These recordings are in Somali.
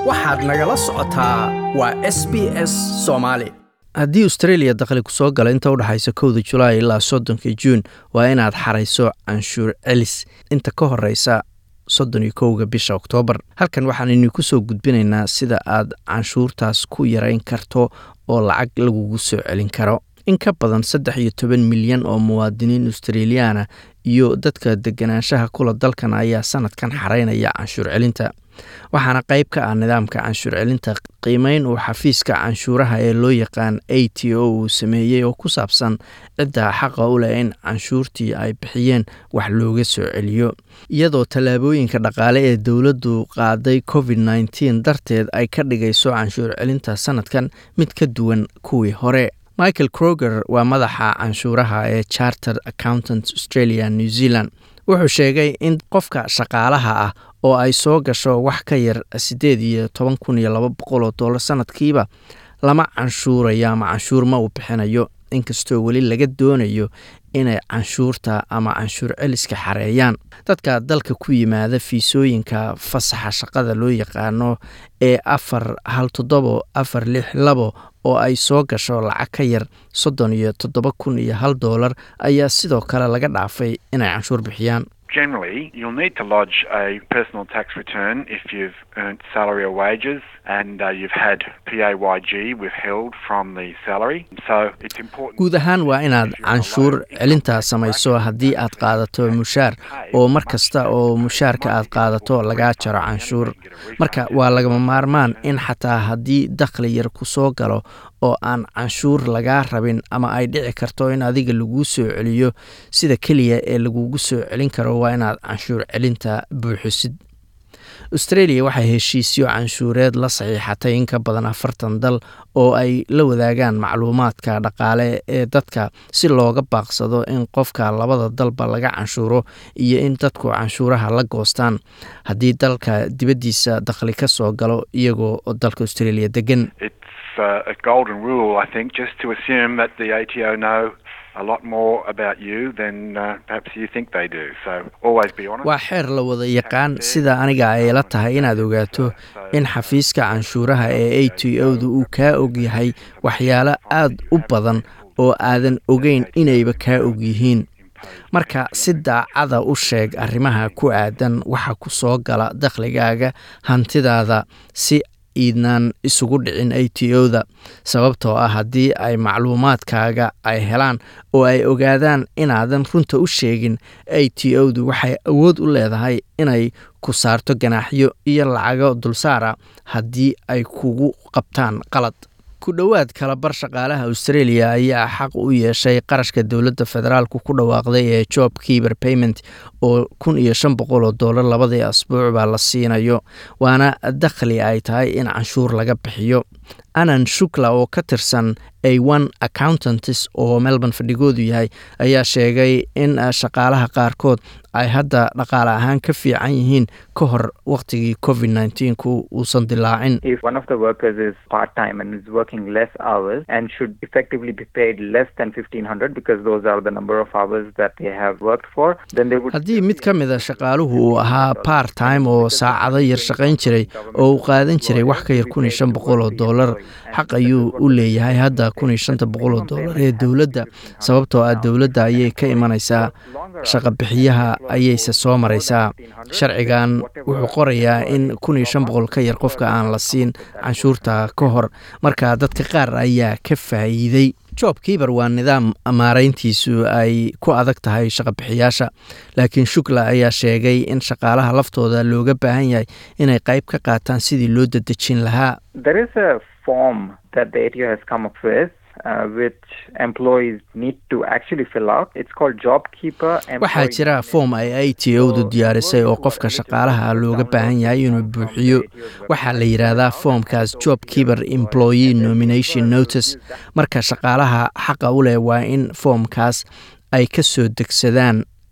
waxaad nagala socotaa waa s b s soomaali haddii australia dakhli ku soo gala inta u dhexaysa kowda julaay ilaa soddonka juun waa inaad xarayso canshuur celis inta ka horeysa soddon iyo kowga bisha oktoobar halkan waxaan idinku soo gudbinaynaa sida aad canshuurtaas ku yarayn karto oo lacag lagugu soo celin karo in ka badan saddex iyo toban milyan oo muwaadiniin australiyaana iyo dadka deganaanshaha kula dalkan ayaa sanadkan xaraynaya canshuur celinta waxaana qayb ka ah nidaamka canshuur celinta qiimeyn uu xafiiska canshuuraha ee loo yaqaan a t o uu sameeyey oo ku saabsan cidda xaqa u leh in canshuurtii ay bixiyeen wax looga soo celiyo iyadoo tallaabooyinka dhaqaale ee dowladdu qaaday covid nneteen darteed ay ka dhigayso canshuur celinta sanadkan mid ka duwan kuwii hore michael kroger waa madaxa canshuuraha ee charter accountant australia new zealand wuxuu sheegay in qofka shaqaalaha ah oo ay soo gasho wax ka yar siddeed iyo toban kun iyo laba boqol oo dollar sanadkiiba lama canshuurayo ama canshuur ma uu bixinayo inkastoo weli laga doonayo inay canshuurta ama canshuur celiska xareeyaan dadka dalka ku yimaada fiisooyinka fasaxa shaqada loo yaqaano ee afar hal toddobo afar lix labo oo ay soo gasho lacag ka yar soddon iyo toddoba kun iyo hal doolar ayaa sidoo kale laga dhaafay inay canshuur bixiyaan Generally, you'll need to lodge a personal tax return if you've earned salary or wages and uh, you've had PAYG withheld from the salary. So it's important. guud ahaan waa inaad canshuur celintaa samayso haddii aad qaadato mushaar oo mar kasta oo mushaarka aad qaadato lagaa jaro canshuur marka waa lagama maarmaan in xataa haddii dakhli yar ku soo galo oo aan canshuur lagaa rabin ama ay dhici karto in adiga laguu soo celiyo sida keliya ee lagugu soo celin karo waa inaad canshuur celinta buuxisid australia waxay heshiisyo canshuureed la saxiixatay in ka badan afartan dal oo ay la wadaagaan macluumaadka dhaqaale ee dadka si looga baaqsado in qofka labada dalba laga canshuuro iyo in dadku canshuuraha la goostaan haddii dalka dibaddiisa dakhli ka soo galo iyagoo dalka australia degan It's uh, a golden rule, I think, just to assume that the ATO know a lot more about you than uh, perhaps you think they do. So always be honest. waa xeer la wada yaqaan sida aniga ay la tahay inaad ogaato in xafiiska canshuuraha ee a t o da uu kaa og yahay waxyaalo aad u badan oo aadan ogeyn inayba kaa og yihiin marka si daacada u sheeg arrimaha ku aadan waxa ku soo gala dakhligaaga hantidaada si iidnaan isugu dhicin a t o da sababtoo ah haddii ay macluumaadkaaga ay helaan oo ay ogaadaan inaadan runta u sheegin a t o du waxay awood u leedahay inay ku saarto ganaaxyo iyo lacago dulsaara haddii ay kugu qabtaan qalad ku dhowaad kalabar shaqaalaha australia ayaa xaq u yeeshay qarashka dowladda federaalku ku dhawaaqday ee job keeper payment oo kun iyo shan boqol oo dollar labadii asbuuc baa la siinayo waana dakhli ay tahay in canshuur laga bixiyo anan shukla oo ka tirsan a one accountantis oo melbourne fadhigoodu yahay ayaa sheegay in shaqaalaha qaarkood ay hadda dhaqaale ahaan ka fiican yihiin ka hor waqtigii covid nneteen-ku uusan dilaacin If one of the workers is part time and is working less hours and should effectively be paid less than 1500 because those are the number of hours that they have worked for, then they would. haddii mid ka mid a shaqaaluhu uu ahaa part time oo saacado yar shaqayn jiray oo uu qaadan jiray wax ka yar kun iyo shan boqol oo dollar xaq ayuu u leeyahay hadda kun iyo shanta boqol oo dollar ee dowladda sababtoo ah dowladda ayay ka imanaysaa shaqabixiyaha ayayse soo maraysaa sharcigan wuxuu qorayaa in kun iyo shan boqol ka yar qofka aan la siin canshuurta ka hor marka dadka qaar ayaa ka faa'iiday job kiiber waa nidaam maarayntiisu ay ku adag tahay shaqabixiyaasha laakiin shukla ayaa sheegay in shaqaalaha laftooda looga baahan yahay inay qayb ka qaataan sidii loo dadejin lahaa There is a form that the ATO has come up with. Uh, which employees need to actually fill out. It's called JobKeeper. waxaa jira foom ay a t o du diyaarisay oo qofka shaqaalaha looga baahan yahay inuu buuxiyo waxaa la yidhaahdaa foomkaas job keeper employee nomination notice marka shaqaalaha xaqa u leh waa in foomkaas ay ka soo degsadaan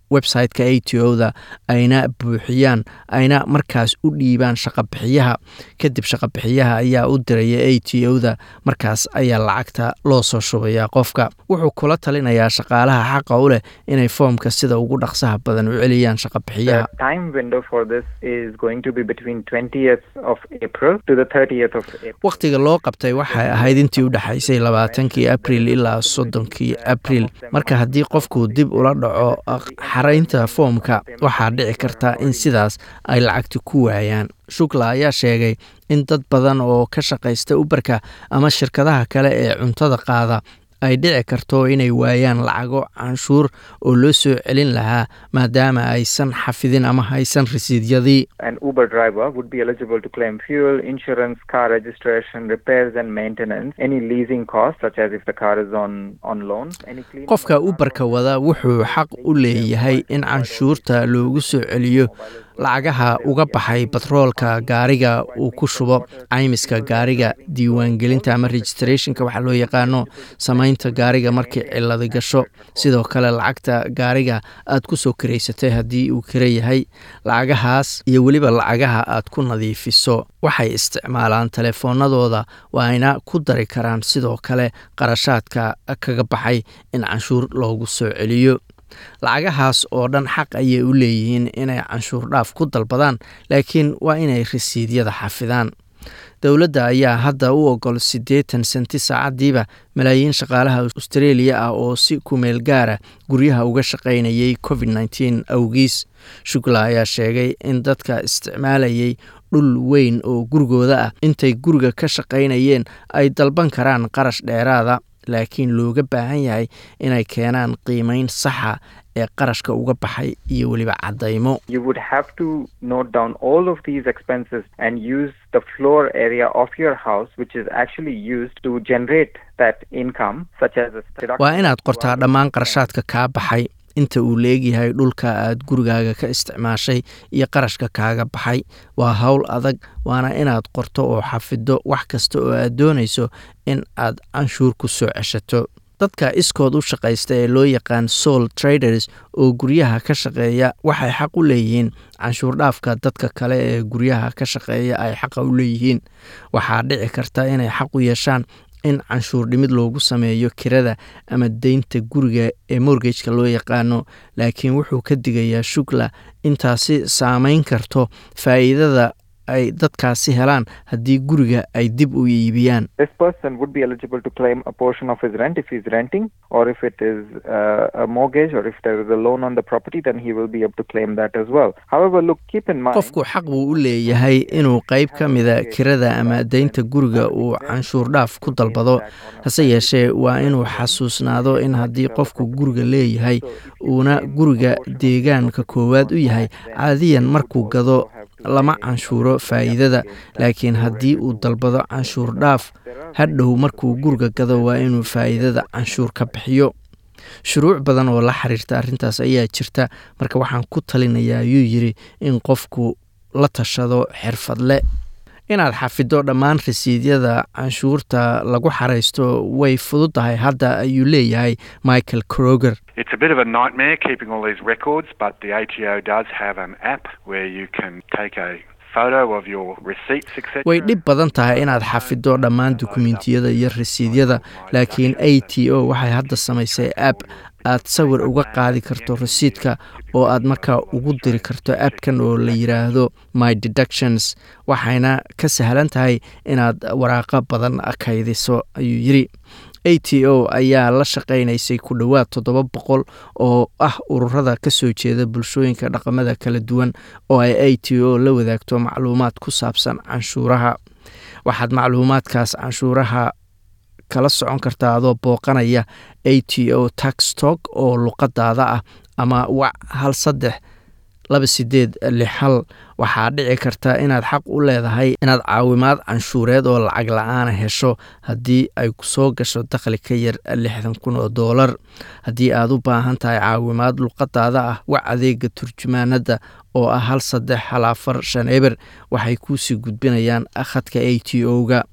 website-ka a t o-da ayna buuxiyaan ayna markaas u dhiibaan shaqabixiyaha kadib shaqabixiyaha ayaa u diraya a t o-da markaas ayaa lacagta loo soo shubayaa qofka wuxuu kula talinayaa shaqaalaha xaqa u leh inay foomka sida ugu dhaqsaha badan u celiyaan shaqabixiyaha The time window for this is going to be between 20th of April to the 30th of April. wakhtiga loo qabtay waxay ahayd intii u dhexaysay labaatankii abril ilaa soddonkii abril marka haddii qofku dib ula dhaco xaraynta foomka waxaa dhici karta in sidaas ay lacagti ku waayaan shukla ayaa sheegay in dad badan oo ka shaqaysta uberka ama shirkadaha kale ee cuntada qaada ay dhici karto inay waayaan lacago canshuur oo loo soo celin lahaa maadaama aysan xafidin ama haysan risiidyadii An Uber driver would be eligible to claim fuel, insurance, car registration, repairs and maintenance, any leasing costs such as if the car is on, on loan, any cleaning qofka of the car uberka wada wuxuu xaq u leeyahay in canshuurta loogu soo celiyo lacagaha uga baxay batroolka gaariga uu ku shubo caymiska gaariga diiwaangelinta ama registrationka waxaa loo yaqaano samaynta gaariga markii ciladi gasho sidoo kale lacagta gaariga aad ku soo karaysatay haddii uu kira yahay lacagahaas iyo weliba lacagaha aad ku nadiifiso waxay isticmaalaan telefoonadooda waayna ku dari karaan sidoo kale qarashaadka kaga baxay in canshuur loogu soo celiyo lacagahaas oo dhan xaq ayay u leeyihiin inay canshuur dhaaf ku dalbadaan laakiin waa inay risiidyada xafidaan dowladda ayaa hadda u ogol siddeetan senti saacadiiba malaayiin shaqaalaha australia ah oo si kumeel gaara guryaha uga shaqaynayay covid nteen awgiis shugla ayaa sheegay in dadka isticmaalayay dhul weyn oo gurigooda ah intay guriga ka shaqaynayeen ay dalban karaan qarash dheeraada laakiin looga baahan yahay inay keenaan qiimeyn saxa ee qarashka uga baxay iyo weliba caddaymo You would have to note down all of these expenses and use the floor area of your house, which is actually used to generate that income, such as a deduction waa inaad qortaa dhammaan qarashaadka kaa baxay inta uu leegyahay dhulka aad gurigaaga ka isticmaashay iyo qarashka kaaga baxay waa howl adag waana inaad qorto oo xafido wax kasta oo aad doonayso in aad canshuur ku soo ceshato dadka iskood u shaqaysta ee loo yaqaan soul traders oo guryaha ka shaqeeya waxay xaq u leeyihiin canshuur dhaafka dadka kale ee guryaha ka shaqeeya ay xaqa u leeyihiin waxaa dhici karta inay xaq u yeeshaan in canshuur dhimid loogu sameeyo kirada ama deynta guriga ee morgageka loo yaqaano laakiin wuxuu ka digayaa shugla intaasi saameyn karto faa'iidada ay dadkaasi helaan haddii guriga ay dib u iibiyaan This person would be eligible to claim a portion of his rent if he's renting, or if it is uh, a mortgage, or if there is a loan on the property, then he will be able to claim that as well. However, look, keep in mind. qofku xaq buu u leeyahay inuu qayb ka mida kirada ama deynta guriga uu canshuur dhaaf ku dalbado hase yeeshee waa inuu xasuusnaado in haddii qofku guriga leeyahay uuna guriga deegaanka koowaad u yahay caadiyan markuu gado lama canshuuro faa'iidada laakiin haddii uu dalbado canshuur dhaaf hadhow markuu guriga gado waa inuu faa'iidada canshuur ka bixiyo shuruuc badan oo la xiriirta arrintaas ayaa jirta marka waxaan ku talinayaa ayuu yidhi in qofku la tashado xirfadle inaad xafido dhammaan rasiidyada canshuurta lagu xaraysto way fududahay hadda ayuu leeyahay michael kroger It's a bit of a nightmare keeping all these records, but the ATO does have an app where you can take a photo of your receipts, etc. way dhib badan tahay inaad xafido dhammaan dukumentiyada iyo rasiidyada laakiin a t o waxay hadda samaysay app aad sawir uga qaadi karto rasiidka oo aad markaa ugu diri karto appkan oo la yidhaahdo my deductions waxayna ka sahlan tahay inaad waraaqo badan kaydiso ayuu yidhi a t o ayaa la shaqaynaysay ku dhowaad toddoba boqol oo ah ururada ka soo jeeda bulshooyinka dhaqamada kala duwan oo ay a t o la wadaagto macluumaad ku saabsan canshuuraha waxaad macluumaadkaas canshuuraha kala socon kartaa adoo booqanaya a t o taxtok oo luqadaada ah ama wac hal saddex laba sideed lix hal waxaa dhici karta inaad xaq u leedahay inaad caawimaad canshuureed oo lacag la-aana hesho haddii ay kusoo gasho dakhli ka yar lixdan kun oo doolar haddii aad u baahan tahay caawimaad luqadaada ah wac adeega turjumaanada oo ah hal saddex hal afar shan eber waxay kuusii gudbinayaan khadka a t o-ga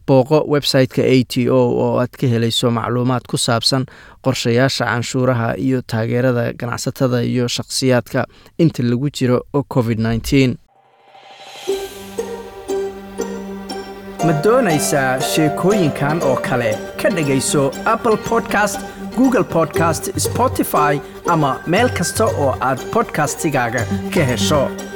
booqo website-ka a t o oo aad ka helayso macluumaad ku saabsan qorshayaasha canshuuraha iyo taageerada ganacsatada iyo shakhsiyaadka inta lagu jiro covid nneteen ma doonaysaa sheekooyinkan oo kale ka dhegayso apple podcast google podcast spotify ama meel kasta oo aad podcastigaaga ka hesho